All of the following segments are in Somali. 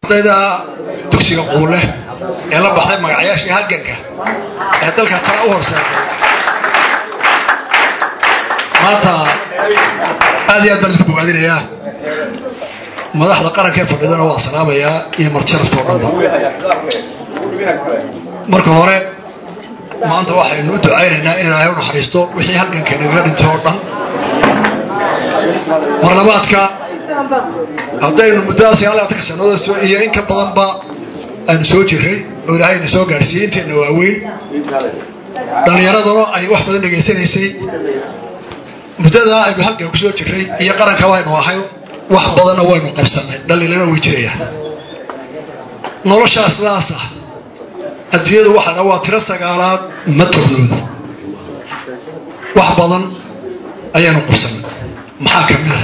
ardayda dugsiga quule ee la baxday magacayaashii halganka ee dalka tala u horseeday maanta aad iyo aad baan isku bogaadinayaa madaxda qaranka ee fadhidana waa salaamayaa iyo marjarafto dhanba marka hore maanta waxaynu u ducaynaynaa in ilaahay u naxariisto wixii halganka nagaga dhintay oo dhan marlabaadka haddaynu muddada sagaalaatanka sannadood iyo in ka badanba aynu soo jiray oo ilaahayna soo gaadhsiiyey intayna waaweyn dhallinyaraduna ay wax badan dhegaysanaysay muddadaa aynu halgan ku soo jiray iyo qaranka waynu ahay wax badanna waynu qabsannay dhaliilana way jirayaan noloshaa sidaas ah adduunyadu waxaa waa tiro sagaalaad ma tornoodo wax badan ayaanu qabsannay maxaa ka mid a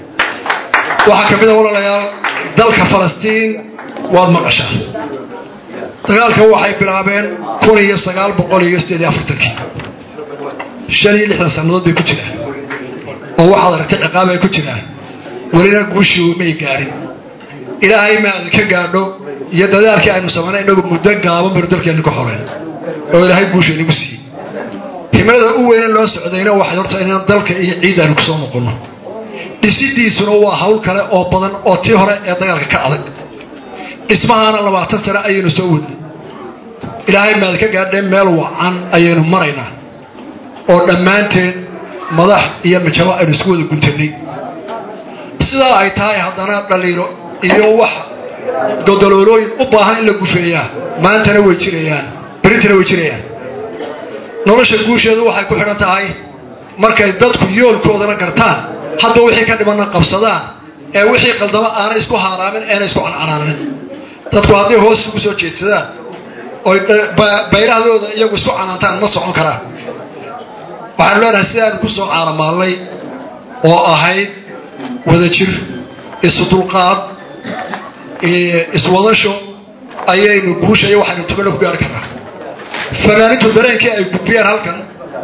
waxaa ka mid a walaalayaal dalka falastiin waad maqashaa dagaalka waxay bilaabeen kun iyo sagaal boqol iyo sideed iyo afartankii shan iyo lixdan sannadood bay ku jiraan oo waxaad aragtay ciqaab ay ku jiraan welina guushii may gaadhin ilaahay maada ka gaadho iyo dadaalkii aynu samaynay inagu muddo gaaban baynu dalkeenna ka xoreyn oo ilaahay guusha inagu siiyey himilada u weyne loo socdayna waxay horta inaan dalka iyo ciid aynu kusoo noqonno dhisidiisuna waa hawl kale oo badan oo tii hore ee dagaalka ka adag dhismahaana labaatan sane ayaynu soo wadnay ilaahay maada ka gaadheen meel wacan ayaynu maraynaa oo dhammaanteen madax iyo mijabo aynu isku wada guntanay sidaa ay tahay haddana dhaliilo iyo wax godoloolooyin u baahan in la gufeeyaa maantana way jirayaan berintana way jirayaan nolosha guusheedu waxay ku xidhan tahay markay dadku yoolkoodana gartaan hadba wixii ka dhimanna qabsadaan ee wixii qaldamo aanay isku haaraamin eena isku cancanaanin dadku hadday hoos isugu soo jeedsadaan oy bayrahdooda iyagu isku canaantaan ma socon karaan waxaanu leenahay sidaanu ku soo caalamaalnay oo ahayd wadajir isu dulqaad iswadasho ayaynu guusha iyo waxaynu tubana ku gaari karnaa fanaanintu dareenkii ay gudbiyeen halkan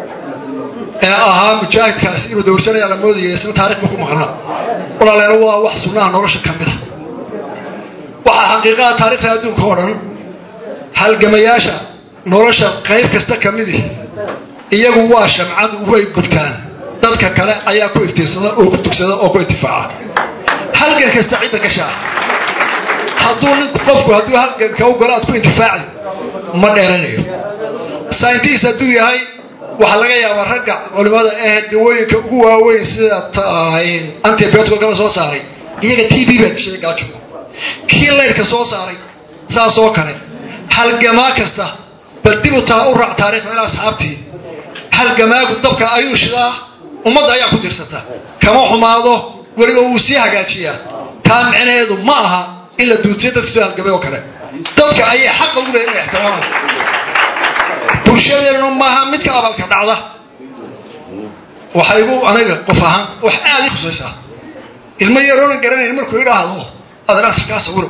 ee ahaa mujaahidkaas inuu dowrsanaya la moodaya isna taarikhba ku maqnaa walaaleena waa wax sunnaha nolosha ka mid a waxaa xaqiiqaha taarikhda adduunka oo dhan halgamayaasha nolosha qayb kasta ka midi iyagu waa shamcad way gubtaan dadka kale ayaa ku iftiirsada oo ku tugsada oo ku intifaaca halgan kasta cidda gashaa hadduu ninku qofku hadduu halganka u galo aad ku intifaacdi ma dheeranayo sayntiis hadduu yahay waxaa laga yaabaa ragga culimada ee dawooyinka ugu waaweyn sida antibioticalkala soo saaray iyaga t b baa dishay gaajo kii laydhka soo saaray saas oo kale halgamaa kasta bal dib u taa u raac taarikhda ilaa asxaabtii halgamaagu dabka ayuu shidaa ummadda ayaa ku dirsata kama xumaado weliba wuu sii hagaajiyaa taa micnaheedu ma aha in la duujiyo dadka soo halgamay oo kale dadka ayay xaqa ugu leeyihin inay ixtiraamaan bulshadeennuna maaha mid ka abalka dhacda waxay igu aniga qof ahaan wax aada ii khusaysaa ilmo yaroonan garanayn markuu idhaahdo adanaasa kaa sawiro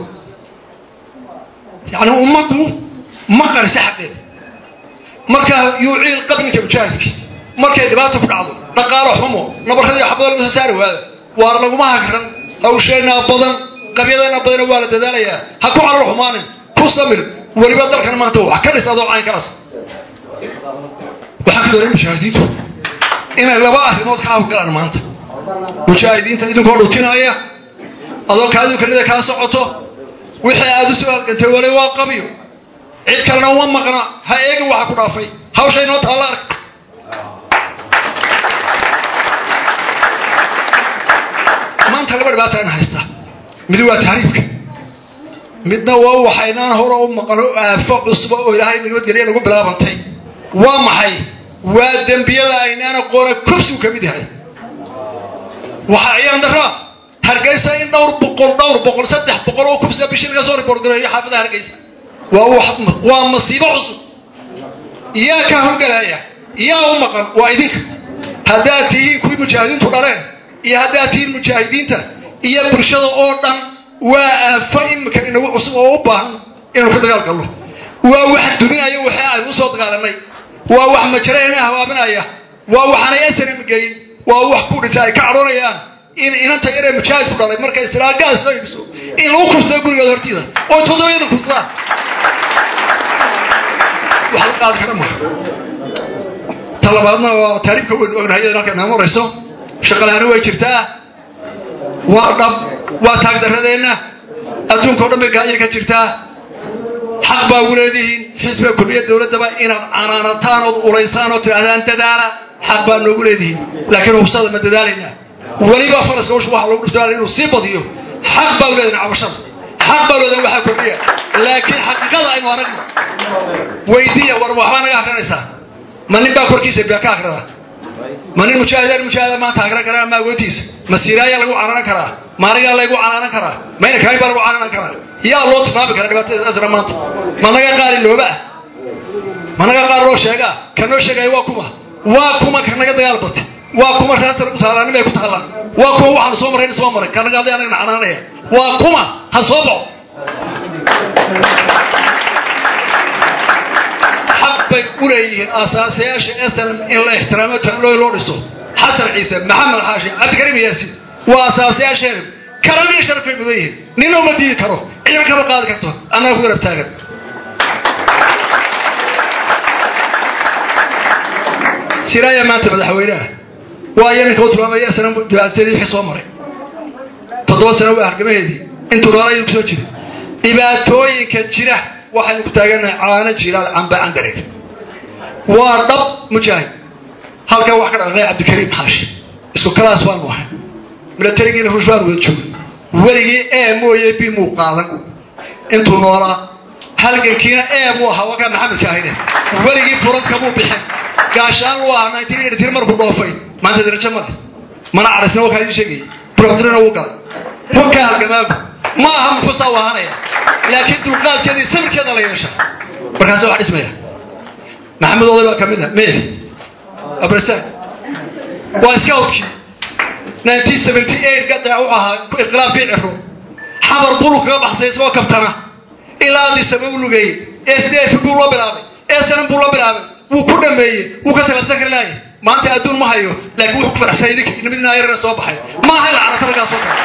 yacni ummaddu ma qarisa xaqeeda markaa yuuciil qabninka mujaahidka markay dhibaata ku dhacdo dhaqaalo xumo nabarradii xabada laga soo saari waada waar laguma hagran hawsheenaa badan qabyadeenaa badana waa la dadaalayaa ha ku calal xumaanin ku samir weliba dalkan maanta wax ka dhis adoo caynkaas waxaan ka doonay mujaahidiintu inay laba arrimood ka hawgalaan maanta mujaahidiinta idinkoo dhutinaya adoo kaadunkanida kaa socoto wixii aad u soo halgantay wali waa qabyo cid kalena uma maqna ha eegin waxa ku dhaafay hawsha inoo taalla ark maanta laba dhibaata ina haysta mid waa tahriibka midna waa waxaynaan hore u maqano aafo cusba oo ilaahay nabadgelya nagu bilaabantay waa maxay waa dembiyada aynaan aqoona kufsigu ka mid yahay waxa ayaan daraa hargeysa in dhowr boqol dhowr boqol saddex boqol oo kufsiga bishii laga soo report gareeyo xaafadaha hargeysa waa waa masiibo cusub yaa ka howlgalaya yaa u maqan waa idinka haddaad tihiin kuwii mujaahidiintu dhaleen iyo haddaad tihiin mujaahidiinta iyo bulshada oo dhan waa aafo imika inagu cusub oo u baahan inaynu ka dagaal galno waa wax duminaya waxii aynu usoo dagaalanay waa wax majarayna hawaabinaya waa waxaanay asanan geyn waa wax ku dhintay ay ka cadhoonayaan in inanta yaree mujaahidku dhalay markay israa gaas soo iibso in lagu kursado gurigeeda hortiida oo toddobiyada kursadaan wax la qaadi kara maha ta labaadna waa taariibka weyn ognahay iyadana halka inama marayso shaqalaani way jirtaa waa dhab waa taagdaradeenna adduunka o dhan bay gaajir ka jirtaa xaq baa ugu leedihiin xisbiga kulmiya dowladdaba inaad canaanataan ood ulaysaan oo tidhaahdaan dadaala xaq baa noogu leedihiin laakiin hubsada ma dadaalaynaa weliba faraska usha waxa lagu dhuftaa inuu sii badiyo xaq baa u leedahin cabashada xaq baa leedahin waxaa kordhiya laakiin xaqiiqada aynu aragno weydiiya war waxbaa naga akrinaysaa ma nin baa korkiisa baa ka akrida ma nin mujaahidaan mujaahida maanta akrin karaa ma agoontiisa ma siiraayaa lagu canaanan karaa ma anigaa laygu canaanan karaa ma ina kaay baa lagu canaanan karaa yaa loo tilmaami karaa dhibaatada asra maanta ma naga qaari looba ah ma naga qaar loo sheegaa ka noo sheegaya waa kuma waa kuma ka naga dagaal batay waa kuma raasar ku taalaa nimay ku taalaa waa kuma waxaanu soo marrayn soo maray ka naga aday anagana canaanaya waa kuma ha soo baxo xaq bay u leeyihiin aasaasayaasha snm in la ixtiraamo talooy loo dhiso xasan ciise maxamed xaashi cabdikariim yaasiin waa aasaasayaasheena kalanii sharafay mudan yihiin nina uma diidi karo ciidan kama qaadi karto annaga ku garab taagan siraaya maanta madaxweyneha waayo ninka u tilmaamaya snm dhibaatadii wixii soo maray toddoba sano waa hargamaheedii intuu noolaa idinku soo jiro dhibaatooyinka jira waxaynu ku taaganahay caano jilaal camba candareeg waa dhab mujaahid halkan wax ka dhaqaqay cabdikariim xaashi isku kalaas baanu ahay milatarigiina ruush baanu wada joogay weligii ee mooye b muu qaadan intuu noolaa halgankiina ee buu ahaa wakaa maxamedka ahayne weligii furadka muu bixin gaashaan lu ahaa nineteen eighty three markuu dhoofay maanta darajo male mana carisna wakaa idin sheegayay brofdrina wuu galay wakaa halgamaagu ma aha muxuusaa u ahaanaya laakiin dulqaadkeeda iyo sabirkeeda la yeesha markaasa wax dhismaya maxamed oday baa ka mid ah meye abrasaan waa scoutkii nineteen seventy eight gadaa wuxuu ahaa inqilaabkii ciro xamar bulu kaga baxsay isagoo kabtana ilaa adisaba u lugeeyey sdf buu loo bilaabay snm buu loo bilaabay wuu ku dhameeyey wuu ka talabsan kari laaya maanta adduun ma hayo laakiin wuxuu ku faraxsanyay ninka nimidinaa yarana soo baxay ma aha ila carata raggaa soo kale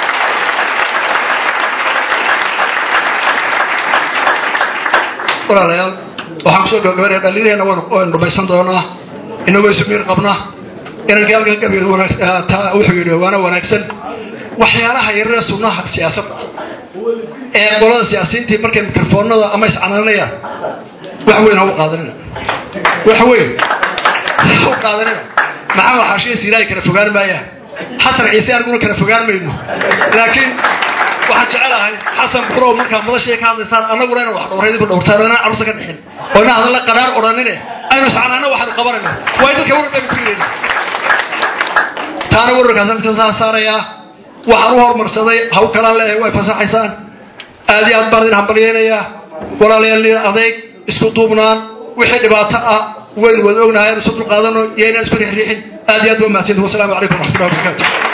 walaalayaal waxaan kusoo gabagabanaya dhaliilheena waynu dhumaysan doonaa inagoo ismiir qabnaa inankii halkan gabi wuxuu yidhi waana wanaagsan waxyaalaha yarare sunnaha siyaasadda ee qolada siyaasiyiintii markay mikrofoonada ama iscanaanayaan wax weyn ha u qaadanina wax weyn ha u qaadanina maxaa xaashiya siilaahi kala fogaan maayaan xasan ciise aniguna kala fogaan mayno laakiin waxaan jecelahay xasan burow markaa madashii ka hadlaysaan annaguna ina wax dhowray idinku dhowrtaan oo inaan carruurta ka dhixin oo inaan hadalla qadhaar odhanine aynu iscanaana waxaanu qabanayno waayo dadka warar baynu ku yidhayna taana wararkaasaan inta saarayaa waxaan u hormarsaday haw kalaan leeyahay way fasaxaysaan aad iyo aad baan idin hambalyeynayaa walaalayaal adeeg isku duubnaan wixii dhibaato ah waynu wada ognahay aan isu dulqaadano iyo inaan isku rixriixin aad iyo aad ba mahadsantihin wasalaamu calaykum waraxmatullahi wabarakatu